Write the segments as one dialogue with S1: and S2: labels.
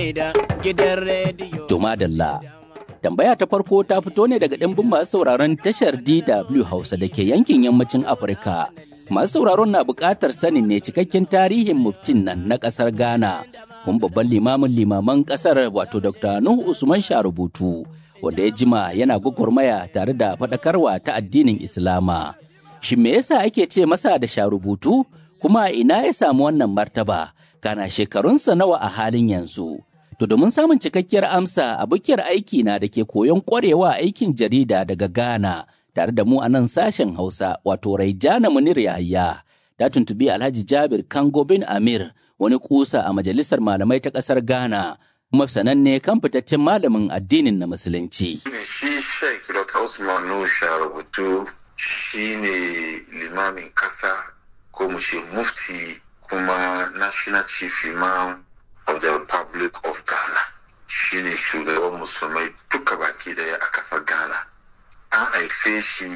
S1: ne da gidan rediyo.
S2: To madalla. Tambaya ta farko ta fito ne daga ɗimbin masu sauraron tashar DW Hausa da ke yankin yammacin Afirka. Masu sauraron na buƙatar sanin ne cikakken tarihin muftin nan na ƙasar Ghana. Kun babban limamin limaman ƙasar wato Dr. Nuhu Usman Sharubutu, wanda ya jima yana gwagwarmaya tare da faɗakarwa ta addinin Islama. Shin me yasa ake ce masa da Sharubutu? Kuma ina ya samu wannan martaba? Kana shekarunsa nawa a halin yanzu? To domin samun cikakkiyar amsa abokiyar aiki na da ke koyon ƙwarewa aikin jarida daga Ghana tare da mu a nan sashen Hausa wato Raijana Munir Yahaya ta tuntubi Alhaji Jabir Kango bin Amir wani kusa a majalisar malamai ta ƙasar Ghana kuma sananne kan fitaccen malamin addinin na Musulunci.
S3: Shi Sheikh Dr. Usman Nusha rubutu shi ne limamin kasa ko mu ce mufti kuma National Chief Imam of the Republic of Ghana shi ne shugaban musulmai duka baki daya a kasar Ghana. An haife shi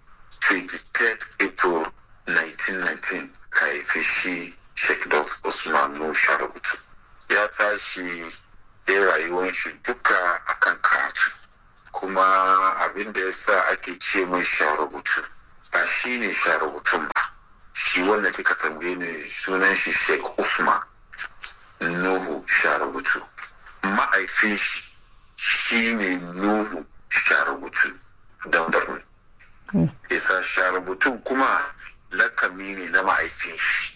S3: 23 April 1919 ka haife shi Sheikh Dr. Usman Nusha rubutu. Ya tashi ya rayuwar shi duka akan karatu. Kuma abin da ya sa ake ce mai sha rubutu ba shi ne sha rubutun ba. Shi wanda kika tambaye ne sunan shi Sheikh Usman. Nuhu Sharubutu. Ma'aifin shi shi ne Nuhu Sharubutu don Borno. Isa Sharubutun kuma lakami ne na ma'aifin shi.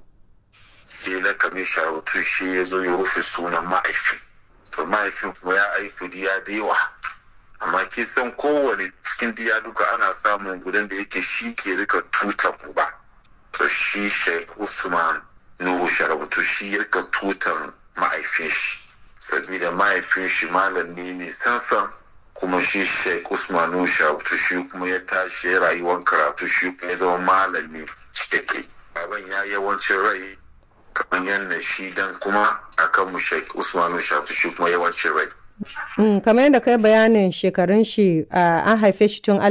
S3: Shi lakami Sharubutu shi ya zo ya rufe sunan ma'aifin. To ma'aifin kuma ya aifi diya da yawa. Amma kisan kowane cikin diya duka ana samun gudan da yake shi ke rika tutan uba. To shi Sheikh Usman Nuhu Sharabutu shi ya rika tutan ma'aifin shi sabida mahaifin shi malami ne sansan kuma shi Sheikh Usman Nuhu Sharabutu shi kuma ya tashi ya rayuwar karatu shi kuma ya zama malami cikakke baban ya yawancin rai kamar yadda shi dan kuma akan mu Sheikh Usman Nuhu Sharabutu shi kuma yawancin rai
S4: Mm, kamar yadda kai bayanin shekarun shi uh, an haife shi tun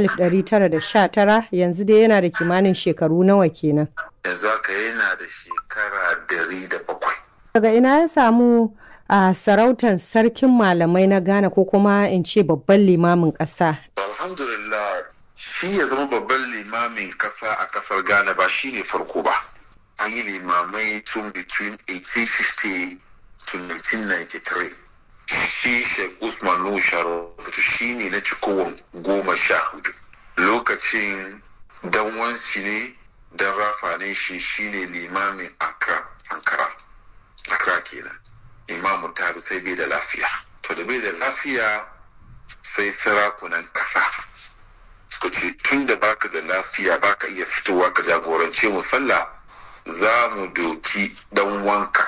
S4: 1919 yanzu dai yana da kimanin shekaru nawa kenan.
S3: yanzu haka yana da shekara dari da bakwai
S4: Daga ina ya samu a sarautar sarkin malamai na Ghana ko kuma in ce babban limamin ƙasa.
S3: alhamdulillah shi ya zama babban limamin kasa a kasar ghana ba shi ne farko ba an yi limamai tun between 1850 to 1993 shi sheikh usman nushar rubutu shi ne na cikowar goma sha hudu lokacin dan wansi ne dan rafa ne shi shi ne limamin accra ankara accra kenan imamu tabi sai bai da lafiya to da bai da lafiya sai sarakunan ƙasa suka ce tun da baka da lafiya baka iya fitowa ka jagorance mu sallah za mu doki dan wanka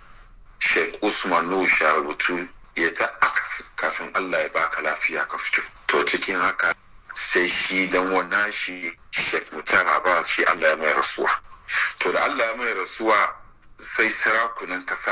S3: sheikh usman nusha rubutu ya ta akasi kafin allah ya baka lafiya ka fito to cikin haka sai shi dan wannan shi sheikh mutara ba shi allah ya mai rasuwa to da allah ya mai rasuwa sai sarakunan kasa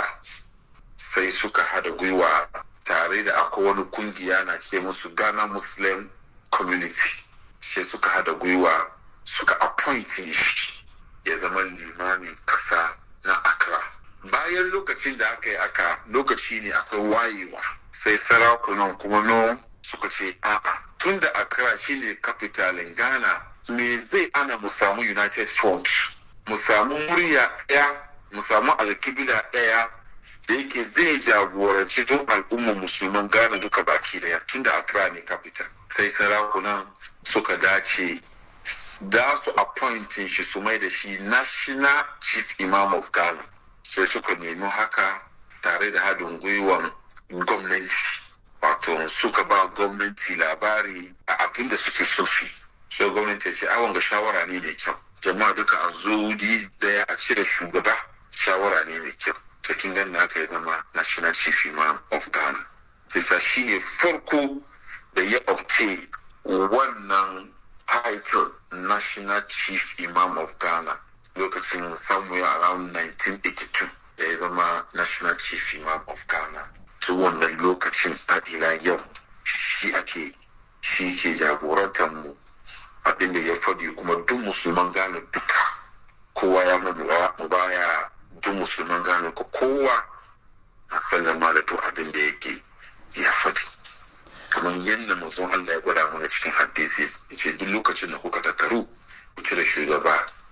S3: sai suka hada gwiwa tare da akwai wani kungiya na ce musu ghana muslim community sai suka hada gwiwa suka appointing shi ya zama limamin kasa na accra bayan lokacin da aka yi aka lokaci ne akwai wayewa sai sarakunan kuma no suka ce a'a tun da accra shine capitalin ghana me zai ana mu samu united front mu samu murya ɗaya mu samu alkibila ɗaya da yake zai jagoranci don al'ummar musulman Ghana duka baki daya tun da Accra ne capital sai sarakunan suka dace da su appointin shi su mai da shi national chief imam of Ghana sai suka nemi haka tare da haɗin gwiwan gwamnati wato suka ba gwamnati labari a abin da suke so su sai gwamnati ce awon ga shawara ne mai kyau jama'a duka a zo daya a cire shugaba shawara ne mai kyau cikin gan na aka zama national chief imam of ghana sai shi ne farko da ya obtain wannan title national chief imam of ghana lokacin somewhere around 1982 da ya zama national chief imam of ghana ta wannan lokacin ila yau shi ake shi ke jagorantar mu abinda ya faɗi kuma duk musulman ghana duka kowa ya mu baya duk musulman gane ko kowa a sallama da duk abin da yake ya faɗi kamar yadda manzon Allah ya gwada mana cikin hadisi ya ce duk lokacin da kuka tattaru ku cire shugaba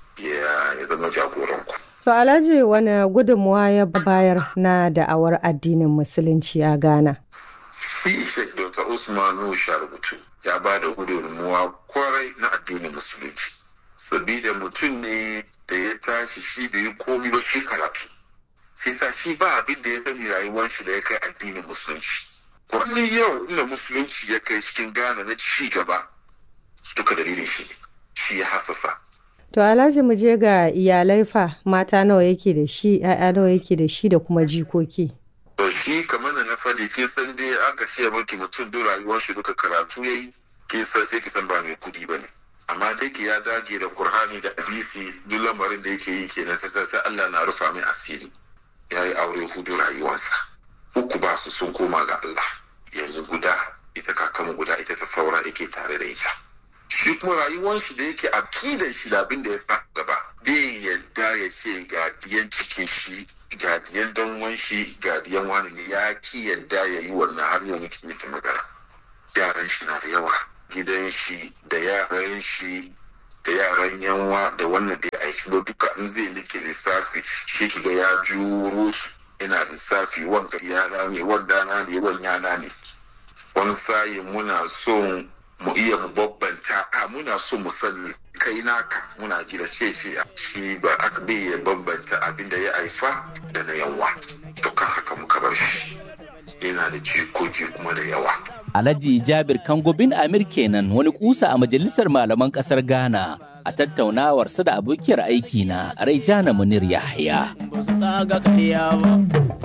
S3: ya zama jagoranku.
S4: To Alhaji wani gudunmuwa ya bayar na da'awar addinin musulunci a Ghana?
S3: Shi Sheikh Dr. Usman Nusha rubutu ya ba da gudunmuwa kwarai na addinin musulunci. Sabida mutum ne da ya tashi shi bai yi komi ba shi karatu. Sai sa shi ba abin da ya sani rayuwar shi da ya kai addinin musulunci. Kwanan yau inda musulunci ya kai cikin Ghana na ci gaba duka dalilin shi shi ya hasasa.
S4: To Alhaji mu je ga iyalai fa mata nawa yake da shi, ‘ya'ya nawa yake da shi da kuma jikoki.
S3: To shi kamar da na faɗi kin san dai aka ce maki mutum duk rayuwar shi duka karatu yayi kin san sai ki san ba mai kudi bane. Amma dai ki ya dage da Qur'ani da hadisi duk lamarin da yake yi kenan sai sai Allah na rufa mai asiri. Ya yi aure hudu rayuwarsa. Uku ba su sun koma ga Allah. Yanzu guda ita kakanmu guda ita ta saura yake tare da ita. shi kuma rayuwar shi da yake akidan shi da abin da ya sa gaba bai yadda ya ce ga diyan cikin shi ga diyan danwan shi ga diyan wani ne ya ki yadda ya yi wannan har yau muke mita magana yaran shi na da yawa gidan shi da yaran shi da yaran yanwa da wannan da ya aiki ba duka in zai like lissafi shi kiga ya juro su ina lissafi wanga yana ne wanda na ne wani yana ne wani sayin muna son mu iya mu babbanta a muna so mu sani kai naka muna gida ce ce shi ba aka bai ya bambanta abin da ya haifa da na yanwa to kan haka muka bar shi yana da jikoki kuma da yawa
S2: Alhaji Jabir Kangobin Amir kenan wani kusa a majalisar malaman kasar Ghana a tattaunawarsa da abokiyar aiki na Raijana Munir Yahya.
S1: ba su kaga ƙarya ba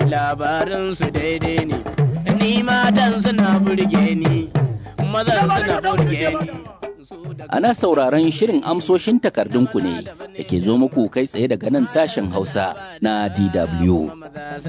S1: labarin su daidai ne ni matan suna burge ni mazan suna burge ni
S2: Ana sauraron shirin amsoshin takardunku ne da ke zo muku kai tsaye daga nan sashen Hausa na DW.
S1: maza